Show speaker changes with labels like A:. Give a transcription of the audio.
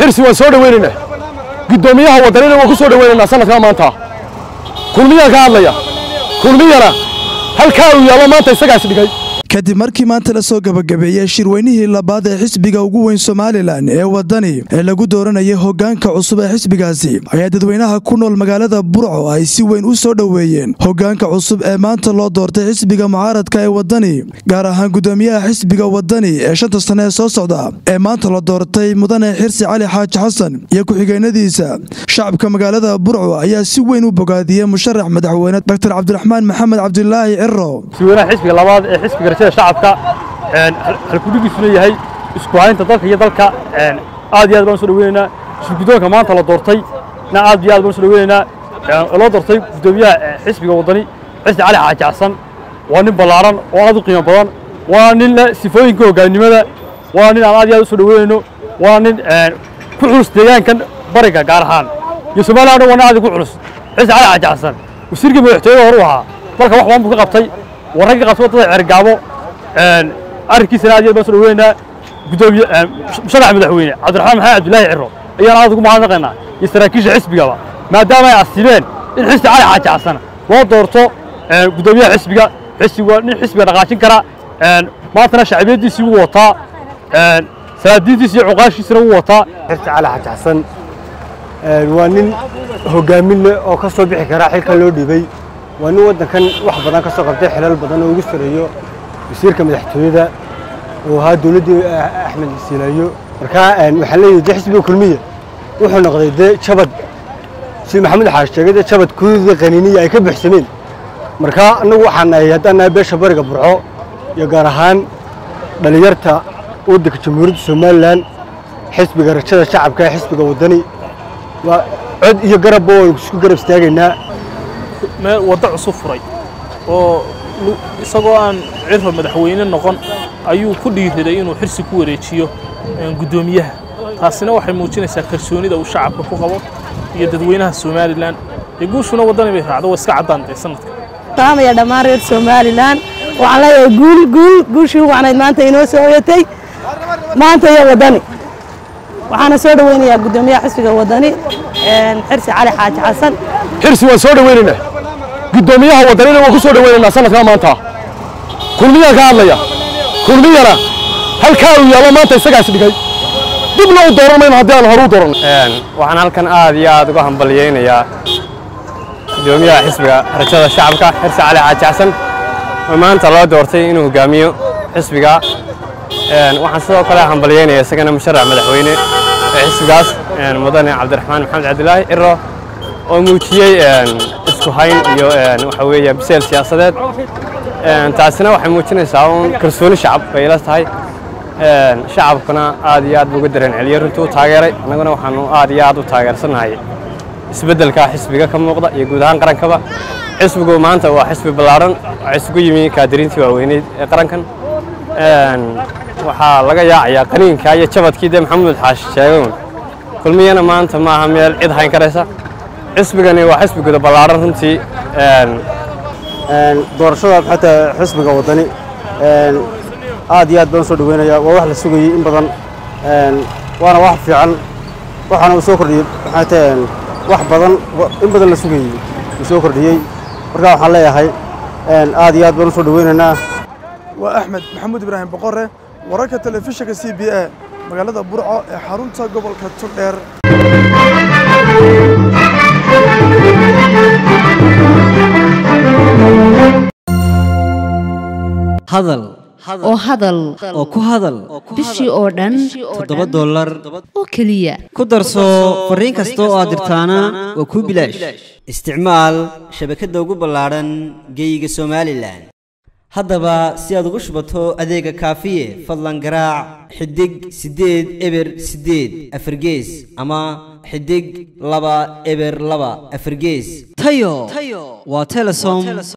A: xirsi waan soo dhawaynaynaa guddoomiyaha waddanina waan ku soo dhawaynaynaa sanadkaa maanta kulmiyaan ka hadlaya kulmiyana halkaa uu yaallo maanta isagaas dhigay
B: kadib markii maanta la soo gabagabeeyey shirweynihii labaad ee xisbiga ugu weyn somalilan ee waddani ee lagu dooranayay hoggaanka cusub ee xisbigaasi ayaa dadweynaha ku nool magaalada burco ay si weyn u soo dhoweeyeen hoggaanka cusub ee maanta loo doortay xisbiga mucaaradka ee waddani gaar ahaan guddoomiyaha xisbiga waddani ee shanta sane ee soo socda ee maanta la doortay mudane xirsi cali xaaji xasan iyo ku-xigeenadiisa shacabka magaalada burco ayaa si weyn u bogaadiyey musharax madaxweyne dr cabdiraxmaan maxamed cabdilaahi ciro
C: madaxweynaha xisbiga labaad ee xisbiga rajada shacabka halkudigiisuna yahay isku haynta dalka iyo dalka aad iyo aad baan soo dhaweynaynaa shirguddoonka maanta la doortay na aad iyo aad baan soo dhaweynaynaa loo doortay guddoomiyaha xisbiga waddani xisni cali xaaji xasan waa nin ballaaran oo aad u qiimo badan waa nin leh sifooyinka hoggaannimada waa nin aan aad iyo aad u soo dhaweynayno waa nin ku culus deegaankan bariga gaar ahaan iyo somaliya o dhan waa nin aad ugu culus xisni cali xaaji xasan wasiirkii madaxtooyada horu ahaa dalka wax badan buu ka qabtay warragga qabtay waddada cergaabo arrinkiisana aad iyo aad baan soo dhaweynaynaa guddoomiye musharax madaxweyne cabdiraxmaan maxamed cabdilaahi ciro ayaan aad ugu mahadnaqaynaa iyo saraakiisha xisbigaba maadaama ay asimeen in xisbi cali xaaji xasan loo doorto guddoomiyaha xisbiga xisbiga nin xisbiga dhaqaajin kara maantana shacbiyaddiisii wuu wataa salaadiintiisi iyo cuqaashiisina wuu wataa
D: xirsi cali xaaji xasan waa nin hoggaamin leh oo ka soo bixi kara xilkan loo dhiibay waa nin waddankan wax badan ka soo qabtay xilal badan oo ugu sareeyo wasiirka madaxtooyada oo ahaa dowladdii axmed siilaayo markaa waxaan leeyahay dee xisbiga kulmiya wuxuu noqday dee jabad sida maxamed xaash sheegay dee jabad kududa qaniiniya ay ka buuxsameen markaa annagu waxaan nahay haddaan nahay beesha bariga burco iyo gaar ahaan dhallinyarta waddanka jamhuuriyadda somalilan xisbiga rajada shacabka ee xisbiga waddani waa cod iyo garabba waynu isku garab istaagaynaa
E: meel waddo cusub furay oo isagoo aan ciro madaxweyne noqon ayuu ku dhiiriday inuu xirsi ku wareejiyo guddoomiyaha taasina waxay muujinaysaa kalsoonida uu shacabka ku qabo iyo dadweynaha somalilan ee guushuna waddani bay raacdo waa iska caddaantay sanadka
F: saamaya dhammaan reer somalilan waxaan leeyahay guul guul guushii wacnayd maanta inoo soo hoyatay maanta iyo waddani waxaana soo dhaweynayaa guddoomiyaha xisbiga waddani xirsi cali xaaji xasan
A: xirsi waan soo dhawaynaynaa guddoomiyaha waddanina waan ku soo dhawaynaynaa sanadkaa maanta kulmiyaan ka hadlaya kulmiyana halkaa uu yaallo maanta isagaas dhigay dibna u dooran mayno haddii aan horu dooran
D: waxaan halkan aad iyo aad uga hambalyaynayaa guddoomiyaha xisbiga rajada shacabka xirsi cali xaaji xasan oo maanta loo doortay inuu hogaamiyo xisbiga waxaan sidoo kale hambalyaynaya isagana musharax madaxweyne ee xisbigaas mudane cabdiraxmaan maxamed cabdilaahi ciro oo muujiyey isku hayn iyo waxa weeye biseel siyaasadeed taasina waxay muujinaysaa uun kalsooni shacab bay ila tahay shacabkuna aad iyo aad buu uga dareen celiyey runtii u taageeray annaguna waxaanu aad iyo aad u taageersannahay isbeddelka xisbiga ka muuqda iyo guud ahaan qarankaba xisbigu maanta waa xisbi ballaaran waxaa isugu yimi kaadiriintii waaweyneyd ee qarankan waxaa laga yaacayaa qaniinka iyo jabadkii dee maxamuud xaashi sheegayn kulmiyana maanta maaha meel cid hayn karaysa xisbigani waa xisbi guda ballaaran runtii
G: doorashada xataa xisbiga waddani aad iyo aad baan soo dhaweynayaa waa wax la sugayey in badan waana wax fiican waxaana uu soo kordhiyey maxaa wax badan in badan la sugayey uu soo kordhiyey markaa waxaan leeyahay aad iyo aad baan u soo dhaweynaynaa
B: waa axmed maxamuud ibraahim boqore wararka telefishinka c b a magaalada burco ee xarunta gobolka turdheer
H: hadal
I: oo hadal
H: oo ku hadal
I: bishii oo dhan
H: toddoba dollar
I: oo keliya
H: ku darso fariin kasta oo aad dirtaana waa kuu bilaash isticmaal shabakadda ugu ballaadhan geeyiga somalilan haddaba si aad ugu shubato adeega kaafiye fadlan garaac xidig siddeed eber siddeed afargees ama xidig laba eber laba afargees tayo waa telesom